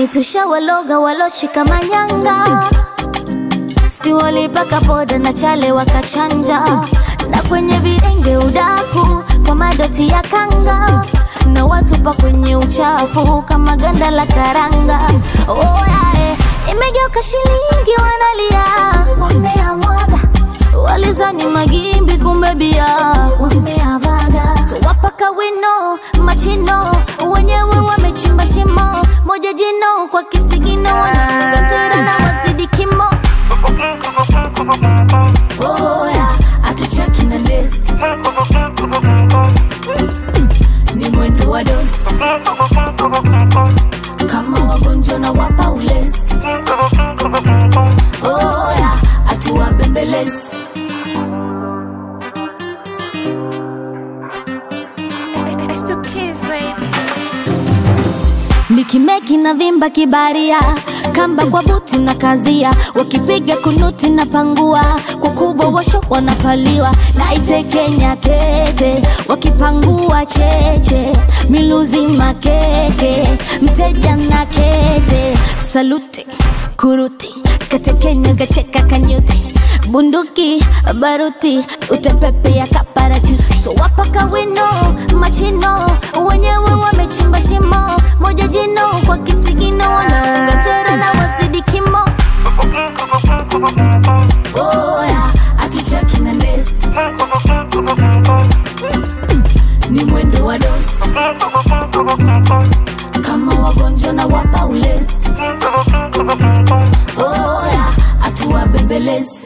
kwani tushawaloga waloshika manyanga si walipaka poda na chale wakachanja na kwenye videnge udaku kwa madoti ya kanga na watupa kwenye uchafu kama ganda la karanga oh, yeah, imegeuka shilingi wanalia wameamwaga walizani magimbi kumbe bia wameavaga wapaka wino machino wenyewe wamechimba shimo moja jino kwa kisigino wanafunga tera na wazidi kimo oya atuchaki na lesi ni mwendo wa dosi kama wagonjwa na wapa ulesi oya atuwabembelezi It's the kids, baby. nikimeki na vimba kibaria kamba kwa buti na kazia wakipiga kunuti na pangua kwa kubwa washo wanapaliwa na itekenya kete wakipangua cheche miluzi makeke mteja na kete saluti kuruti katekenya gacheka kanyuti bunduki baruti utepepea kaparachuti so wapaka wino machino wenyewe wamechimba shimo moja jino kwa kisigino wanafunga tera na wazidi kimo oya atuchaki na lesi ni mwendo wa dosi kama wagonjwa na wapa ulesi oya atuwabembelezi